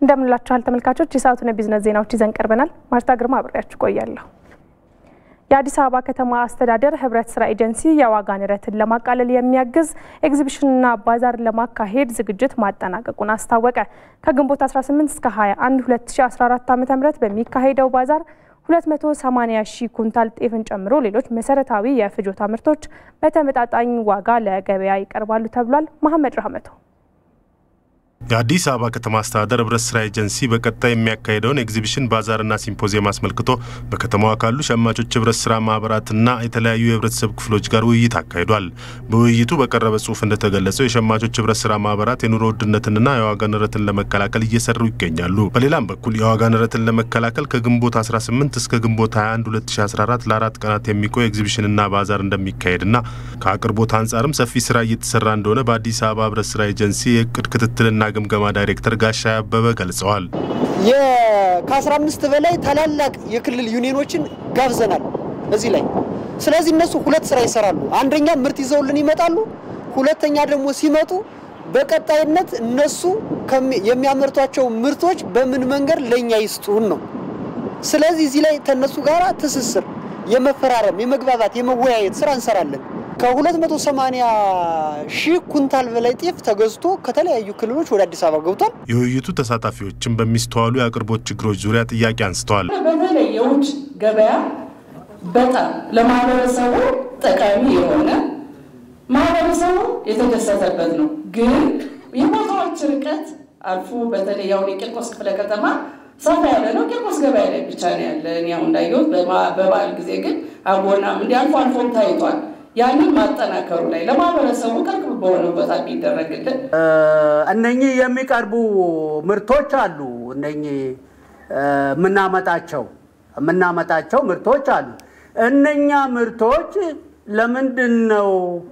እንደምንላችኋል ተመልካቾች፣ የሰዓቱን የቢዝነስ ዜናዎች ይዘን ቀርበናል። ማርታ ግርማ አብሬያችሁ ቆያለሁ። የአዲስ አበባ ከተማ አስተዳደር ህብረት ስራ ኤጀንሲ የዋጋ ንረትን ለማቃለል የሚያግዝ ኤግዚቢሽንና ባዛር ለማካሄድ ዝግጅት ማጠናቀቁን አስታወቀ። ከግንቦት 18 እስከ 21 2014 ዓ.ም በሚካሄደው ባዛር 280 ሺህ ኩንታል ጤፍን ጨምሮ ሌሎች መሰረታዊ የፍጆታ ምርቶች በተመጣጣኝ ዋጋ ለገበያ ይቀርባሉ ተብሏል። መሐመድ ረህመቶ የአዲስ አበባ ከተማ አስተዳደር ህብረት ስራ ኤጀንሲ በቀጣይ የሚያካሄደውን ኤግዚቢሽን ባዛርና ሲምፖዚየም አስመልክቶ በከተማዋ ካሉ ሸማቾች ህብረት ስራ ማህበራትና የተለያዩ የህብረተሰብ ክፍሎች ጋር ውይይት አካሂዷል። በውይይቱ በቀረበ ጽሁፍ እንደተገለጸው የሸማቾች ህብረት ስራ ማህበራት የኑሮ ውድነትንና የዋጋ ንረትን ለመከላከል እየሰሩ ይገኛሉ። በሌላም በኩል የዋጋ ንረትን ለመከላከል ከግንቦት 18 እስከ ግንቦት 21 2014 ለአራት ቀናት የሚቆይ ኤግዚቢሽንና ባዛር እንደሚካሄድና ከአቅርቦት አንጻርም ሰፊ ስራ እየተሰራ እንደሆነ በአዲስ አበባ ህብረት ስራ ኤጀንሲ የእቅድ ክትትልና ግምገማ ዳይሬክተር ጋሻ አበበ ገልጸዋል። ከ15 በላይ ታላላቅ የክልል ዩኒየኖችን ጋብዘናል እዚህ ላይ። ስለዚህ እነሱ ሁለት ስራ ይሰራሉ። አንደኛ ምርት ይዘውልን ይመጣሉ። ሁለተኛ ደግሞ ሲመጡ በቀጣይነት እነሱ የሚያመርቷቸው ምርቶች በምን መንገድ ለእኛ ይስጡን ነው። ስለዚህ እዚህ ላይ ከእነሱ ጋር ትስስር፣ የመፈራረም፣ የመግባባት፣ የመወያየት ስራ እንሰራለን። ከ280 ሺህ ኩንታል በላይ ጤፍ ተገዝቶ ከተለያዩ ክልሎች ወደ አዲስ አበባ ገብቷል። የውይይቱ ተሳታፊዎችም በሚስተዋሉ የአቅርቦት ችግሮች ዙሪያ ጥያቄ አንስተዋል። በተለይ የውጭ ገበያ በጣም ለማህበረሰቡ ጠቃሚ የሆነ ማህበረሰቡ የተደሰተበት ነው። ግን የቦታዎች ርቀት አልፎ በተለይ ያሁን የቂርቆስ ክፍለ ከተማ ሰፋ ያለ ነው። ቂርቆስ ገበያ ላይ ብቻ ነው ያለ። እኔ አሁን እንዳየሁት በበዓል ጊዜ ግን አጎናም እንዲ አልፎ አልፎም ታይቷል። ያንን ማጠናከሩ ላይ ለማህበረሰቡ ቅርብ በሆነ ቦታ ቢደረግልን። እነኚህ የሚቀርቡ ምርቶች አሉ። እነኚህ የምናመጣቸው የምናመጣቸው ምርቶች አሉ። እነኛ ምርቶች ለምንድን ነው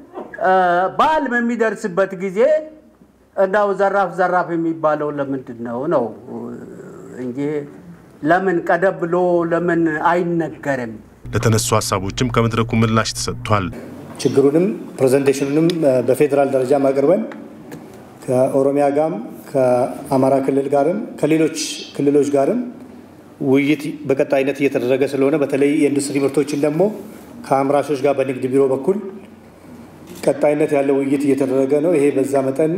በዓል በሚደርስበት ጊዜ እንዳው ዘራፍ ዘራፍ የሚባለው ለምንድን ነው ነው እንጂ ለምን ቀደም ብሎ ለምን አይነገርም? ለተነሱ ሀሳቦችም ከመድረኩ ምላሽ ተሰጥቷል። ችግሩንም ፕሬዘንቴሽኑንም በፌዴራል ደረጃ አቅርበን ከኦሮሚያ ጋርም ከአማራ ክልል ጋርም ከሌሎች ክልሎች ጋርም ውይይት በቀጣይነት እየተደረገ ስለሆነ በተለይ የኢንዱስትሪ ምርቶችን ደግሞ ከአምራቾች ጋር በንግድ ቢሮ በኩል ቀጣይነት ያለው ውይይት እየተደረገ ነው። ይሄ በዛ መጠን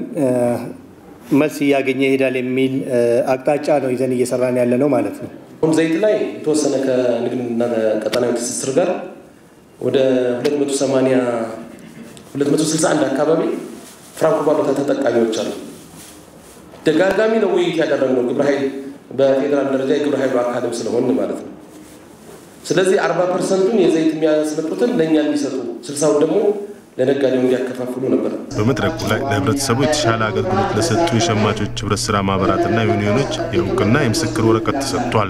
መልስ እያገኘ ይሄዳል የሚል አቅጣጫ ነው ይዘን እየሰራን ያለ ነው ማለት ነው። አሁን ዘይት ላይ የተወሰነ ከንግድና ቀጠናዊ ትስስር ጋር ወደ 280 261 አካባቢ ፍራንኮ ባሉታ ተጠቃሚዎች አሉ። ደጋጋሚ ነው ውይይት ያደረግነው ግብረ ኃይል በፌዴራል ደረጃ የግብረ ኃይሉ አካልም ስለሆን ማለት ነው። ስለዚህ 40 ፐርሰንቱን የዘይት የሚያስመጡትን ለእኛ እንዲሰጡ ስልሳውን ደግሞ ለነጋዴው እንዲያከፋፍሉ ነበር። በመድረኩ ላይ ለህብረተሰቡ የተሻለ አገልግሎት ለሰጡ የሸማቾች ህብረት ስራ ማህበራትና ዩኒዮኖች የእውቅና የምስክር ወረቀት ተሰጥቷል።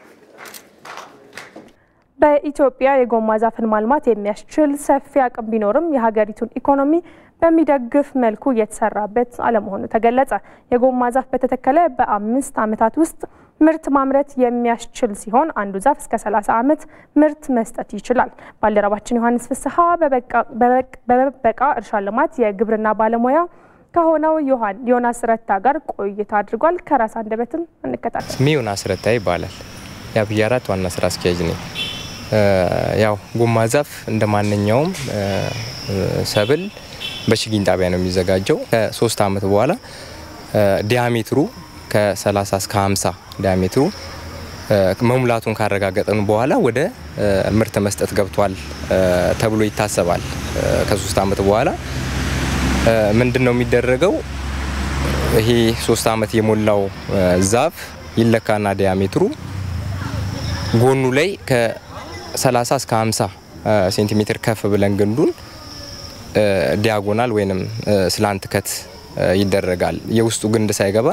በኢትዮጵያ የጎማ ዛፍን ማልማት የሚያስችል ሰፊ አቅም ቢኖርም የሀገሪቱን ኢኮኖሚ በሚደግፍ መልኩ እየተሰራበት አለመሆኑ ተገለጸ። የጎማ ዛፍ በተተከለ በአምስት ዓመታት ውስጥ ምርት ማምረት የሚያስችል ሲሆን አንዱ ዛፍ እስከ 30 ዓመት ምርት መስጠት ይችላል። ባልደረባችን ዮሐንስ ፍስሐ በበበቃ እርሻ ልማት የግብርና ባለሙያ ከሆነው ዮናስ ረታ ጋር ቆይታ አድርጓል። ከራስ አንደበትም እንከታተል። ስሜ ዮናስ ረታ ይባላል። የአብይ አራት ዋና ስራ አስኪያጅ ነኝ። ያው ጎማ ዛፍ እንደ ማንኛውም ሰብል በችግኝ ጣቢያ ነው የሚዘጋጀው። ከሶስት ዓመት በኋላ ዲያሜትሩ ከ30 እስከ 50 ዲያሜትሩ መሙላቱን ካረጋገጠን በኋላ ወደ ምርት መስጠት ገብቷል ተብሎ ይታሰባል። ከሶስት ዓመት በኋላ ምንድን ነው የሚደረገው? ይሄ ሶስት ዓመት የሞላው ዛፍ ይለካና ዲያሜትሩ ጎኑ ላይ ከ30 እስከ 50 ሴንቲሜትር ከፍ ብለን ግንዱን ዲያጎናል ወይንም ስላንት ከት ይደረጋል። የውስጡ ግንድ ሳይገባ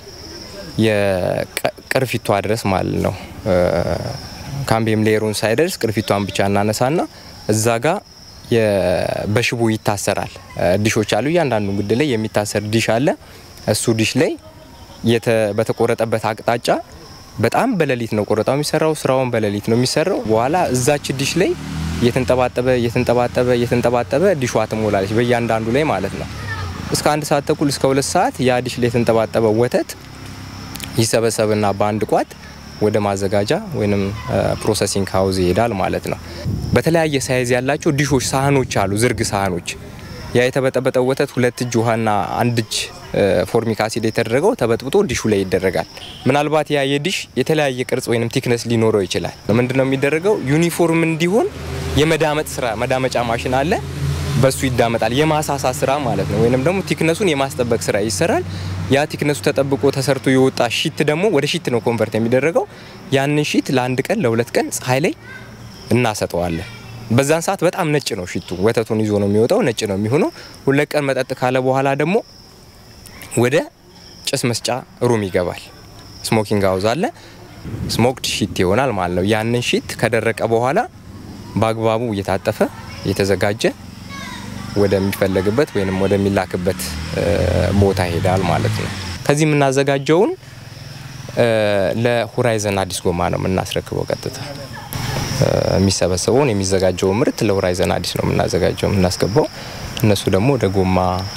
የቅርፊቷ ድረስ ማለት ነው። ካምቤም ሌየሩን ሳይደርስ ቅርፊቷን ብቻ እናነሳና እዛ ጋ በሽቦ ይታሰራል። ዲሾች አሉ። እያንዳንዱ ግድ ላይ የሚታሰር ዲሽ አለ። እሱ ዲሽ ላይ በተቆረጠበት አቅጣጫ በጣም በሌሊት ነው ቆረጣው የሚሰራው። ስራውን በሌሊት ነው የሚሰራው። በኋላ እዛች ዲሽ ላይ እየተንጠባጠበ እየተንጠባጠበ እየተንጠባጠበ ዲሿ ትሞላለች በእያንዳንዱ ላይ ማለት ነው። እስከ አንድ ሰዓት ተኩል እስከ ሁለት ሰዓት ያ ዲሽ ላይ የተንጠባጠበ ወተት ይሰበሰብና በአንድ ቋት ወደ ማዘጋጃ ወይም ፕሮሰሲንግ ሀውዝ ይሄዳል ማለት ነው። በተለያየ ሳይዝ ያላቸው ዲሾች፣ ሳህኖች አሉ፣ ዝርግ ሳህኖች። ያ የተበጠበጠው ወተት ሁለት እጅ ውሃና አንድ እጅ ፎርሚክ አሲድ የተደረገው ተበጥብጦ ዲሹ ላይ ይደረጋል። ምናልባት ያ የዲሽ የተለያየ ቅርጽ ወይም ቲክነስ ሊኖረው ይችላል። ምንድን ነው የሚደረገው? ዩኒፎርም እንዲሆን የመዳመጥ ስራ መዳመጫ ማሽን አለ። በሱ ይዳመጣል። የማሳሳ ስራ ማለት ነው። ወይንም ደግሞ ቲክነሱን የማስጠበቅ ስራ ይሰራል። ያ ቲክነሱ ተጠብቆ ተሰርቶ የወጣ ሺት ደግሞ ወደ ሺት ነው ኮንቨርት የሚደረገው። ያንን ሺት ለአንድ ቀን ለሁለት ቀን ፀሐይ ላይ እናሰጠዋለን። በዛን ሰዓት በጣም ነጭ ነው ሺቱ፣ ወተቱን ይዞ ነው የሚወጣው፣ ነጭ ነው የሚሆነው። ሁለት ቀን መጠጥ ካለ በኋላ ደግሞ ወደ ጭስ መስጫ ሩም ይገባል። ስሞኪንግ ሀውዝ አለ። ስሞክድ ሺት ይሆናል ማለት ነው። ያንን ሺት ከደረቀ በኋላ በአግባቡ እየታጠፈ እየተዘጋጀ ወደሚፈለግበት ወይም ወደሚላክበት ቦታ ይሄዳል ማለት ነው። ከዚህ የምናዘጋጀውን ለሆራይዘን አዲስ ጎማ ነው የምናስረክበው። ቀጥታ የሚሰበሰበውን የሚዘጋጀውን ምርት ለሆራይዘን አዲስ ነው የምናዘጋጀው የምናስገባው። እነሱ ደግሞ ወደ ጎማ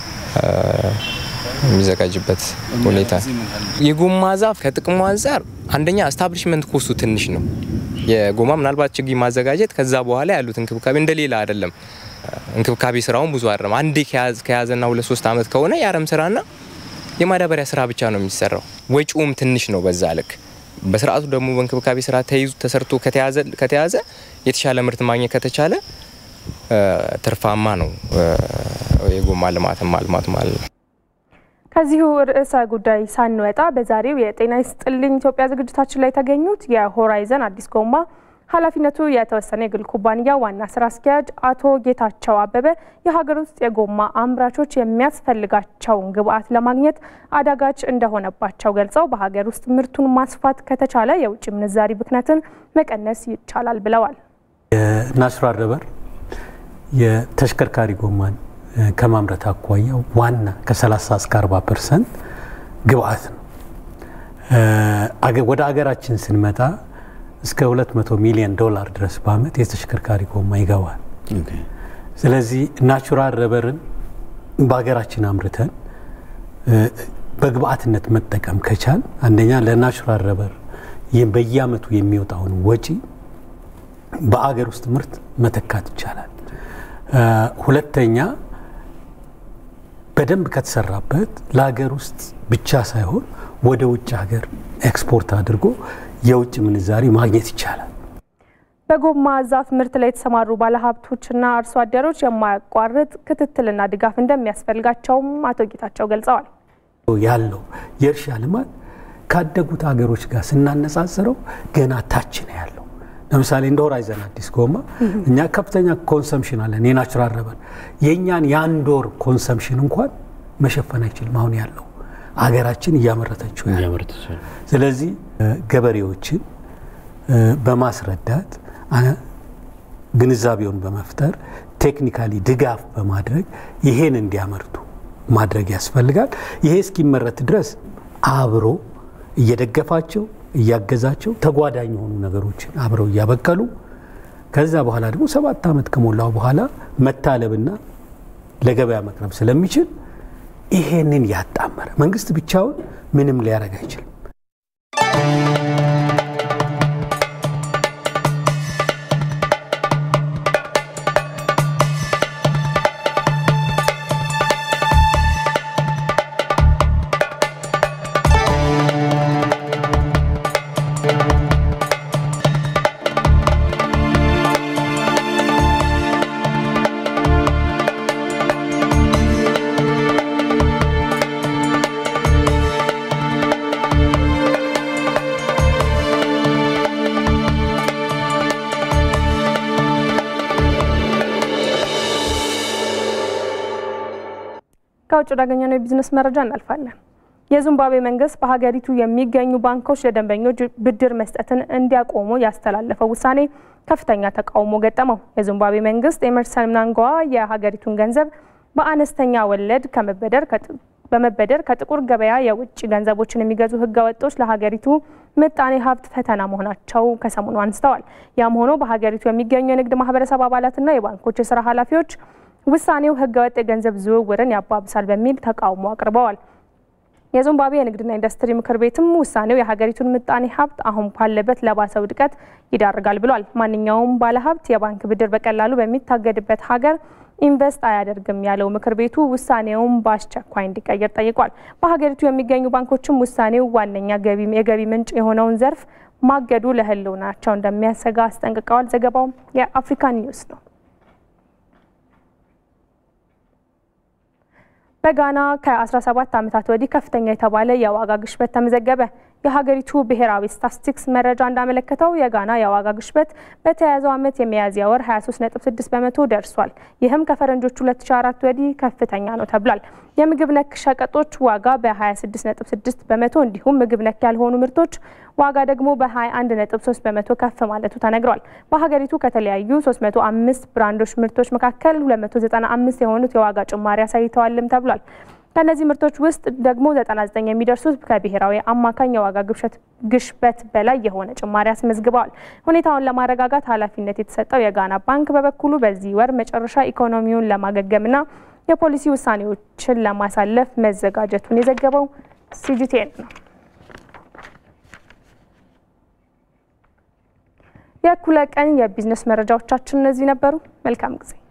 የሚዘጋጅበት ሁኔታ የጎማ ዛፍ ከጥቅሙ አንጻር አንደኛ ስታብሊሽመንት ኮስቱ ትንሽ ነው። የጎማ ምናልባት ችግኝ ማዘጋጀት ከዛ በኋላ ያሉት እንክብካቤ እንደሌላ አይደለም። እንክብካቤ ስራውን ብዙ አይደለም። አንዴ ከያዘና ሁለት ሶስት አመት ከሆነ የአረም ስራና የማዳበሪያ ስራ ብቻ ነው የሚሰራው። ወጪውም ትንሽ ነው በዛ ልክ። በስርዓቱ ደግሞ በእንክብካቤ ስራ ተይዙ ተሰርቶ ከተያዘ የተሻለ ምርት ማግኘት ከተቻለ ትርፋማ ነው የጎማ ልማትን ማልማት ማለት ነው። ከዚሁ ርዕሰ ጉዳይ ሳንወጣ በዛሬው የጤና ይስጥልኝ ኢትዮጵያ ዝግጅታችን ላይ የተገኙት የሆራይዘን አዲስ ጎማ ኃላፊነቱ የተወሰነ የግል ኩባንያ ዋና ስራ አስኪያጅ አቶ ጌታቸው አበበ የሀገር ውስጥ የጎማ አምራቾች የሚያስፈልጋቸውን ግብዓት ለማግኘት አዳጋች እንደሆነባቸው ገልጸው በሀገር ውስጥ ምርቱን ማስፋት ከተቻለ የውጭ ምንዛሪ ብክነትን መቀነስ ይቻላል ብለዋል። የናቹራል ረበር የተሽከርካሪ ጎማን ከማምረት አኳያ ዋና ከ30 እስከ 40 ፐርሰንት ግብአት ነው። ወደ አገራችን ስንመጣ እስከ 200 ሚሊዮን ዶላር ድረስ በአመት የተሽከርካሪ ጎማ ይገባል። ስለዚህ ናቹራል ረበርን በሀገራችን አምርተን በግብአትነት መጠቀም ከቻል አንደኛ ለናቹራል ረበር በየአመቱ የሚወጣውን ወጪ በአገር ውስጥ ምርት መተካት ይቻላል። ሁለተኛ በደንብ ከተሰራበት ለሀገር ውስጥ ብቻ ሳይሆን ወደ ውጭ ሀገር ኤክስፖርት አድርጎ የውጭ ምንዛሪ ማግኘት ይቻላል። በጎማ ዛፍ ምርት ላይ የተሰማሩ ባለሀብቶችና አርሶ አደሮች የማያቋርጥ ክትትልና ድጋፍ እንደሚያስፈልጋቸውም አቶ ጌታቸው ገልጸዋል። ያለው የእርሻ ልማት ካደጉት ሀገሮች ጋር ስናነጻጽረው ገና ታች ነው ያለው። ለምሳሌ እንደ ሆራይዘን አዲስ ጎማ እኛ ከፍተኛ ኮንሰምሽን አለን። የናቹራል ረበር የእኛን የአንድ ወር ኮንሰምሽን እንኳን መሸፈን አይችልም። አሁን ያለው አገራችን እያመረተችው ያለው። ስለዚህ ገበሬዎችን በማስረዳት ግንዛቤውን በመፍጠር ቴክኒካሊ ድጋፍ በማድረግ ይሄን እንዲያመርቱ ማድረግ ያስፈልጋል። ይሄ እስኪመረት ድረስ አብሮ እየደገፋቸው እያገዛቸው ተጓዳኝ የሆኑ ነገሮችን አብረው እያበቀሉ ከዛ በኋላ ደግሞ ሰባት ዓመት ከሞላው በኋላ መታለብና ለገበያ መቅረብ ስለሚችል ይሄንን ያጣመረ መንግስት ብቻውን ምንም ሊያደርግ አይችልም። ከውጭ ወዳገኘነው የቢዝነስ መረጃ እናልፋለን። የዚምባብዌ መንግስት በሀገሪቱ የሚገኙ ባንኮች ለደንበኞች ብድር መስጠትን እንዲያቆሙ ያስተላለፈው ውሳኔ ከፍተኛ ተቃውሞ ገጠመው። የዚምባብዌ መንግስት ኤመርሰን ምናንጓዋ የሀገሪቱን ገንዘብ በአነስተኛ ወለድ ከመበደር በመበደር ከጥቁር ገበያ የውጭ ገንዘቦችን የሚገዙ ህገወጦች ለሀገሪቱ ምጣኔ ሀብት ፈተና መሆናቸው ከሰሞኑ አንስተዋል። ያም ሆኖ በሀገሪቱ የሚገኙ የንግድ ማህበረሰብ አባላትና የባንኮች የስራ ኃላፊዎች ውሳኔው ህገወጥ የገንዘብ ዝውውርን ያባብሳል በሚል ተቃውሞ አቅርበዋል። የዚምባብዌ የንግድና ኢንዱስትሪ ምክር ቤትም ውሳኔው የሀገሪቱን ምጣኔ ሀብት አሁን ባለበት ለባሰ ውድቀት ይዳርጋል ብሏል። ማንኛውም ባለሀብት የባንክ ብድር በቀላሉ በሚታገድበት ሀገር ኢንቨስት አያደርግም ያለው ምክር ቤቱ ውሳኔውን በአስቸኳይ እንዲቀየር ጠይቋል። በሀገሪቱ የሚገኙ ባንኮችም ውሳኔው ዋነኛ የገቢ ምንጭ የሆነውን ዘርፍ ማገዱ ለሕልውናቸው እንደሚያሰጋ አስጠንቅቀዋል። ዘገባው የአፍሪካ ኒውስ ነው። በጋና ከ17 ዓመታት ወዲህ ከፍተኛ የተባለ የዋጋ ግሽበት ተመዘገበ። የሀገሪቱ ብሔራዊ ስታትስቲክስ መረጃ እንዳመለከተው የጋና የዋጋ ግሽበት በተያያዘው ዓመት የሚያዝያ ወር 23.6 በመቶ ደርሷል። ይህም ከፈረንጆቹ 2004 ወዲህ ከፍተኛ ነው ተብሏል። የምግብ ነክ ሸቀጦች ዋጋ በ26.6 በመቶ እንዲሁም ምግብ ነክ ያልሆኑ ምርቶች ዋጋ ደግሞ በ21.3 በመቶ ከፍ ማለቱ ተነግሯል። በሀገሪቱ ከተለያዩ 305 ብራንዶች ምርቶች መካከል 295 የሆኑት የዋጋ ጭማሪ አሳይተዋልም ተብሏል። ከእነዚህ ምርቶች ውስጥ ደግሞ 99 የሚደርሱት ከብሔራዊ አማካኝ የዋጋ ግሽበት በላይ የሆነ ጭማሪ አስመዝግበዋል። ሁኔታውን ለማረጋጋት ኃላፊነት የተሰጠው የጋና ባንክ በበኩሉ በዚህ ወር መጨረሻ ኢኮኖሚውን ለማገገምና የፖሊሲ ውሳኔዎችን ለማሳለፍ መዘጋጀቱን የዘገበው ሲጂቲኤን ነው። የእኩለ ቀን የቢዝነስ መረጃዎቻችን እነዚህ ነበሩ። መልካም ጊዜ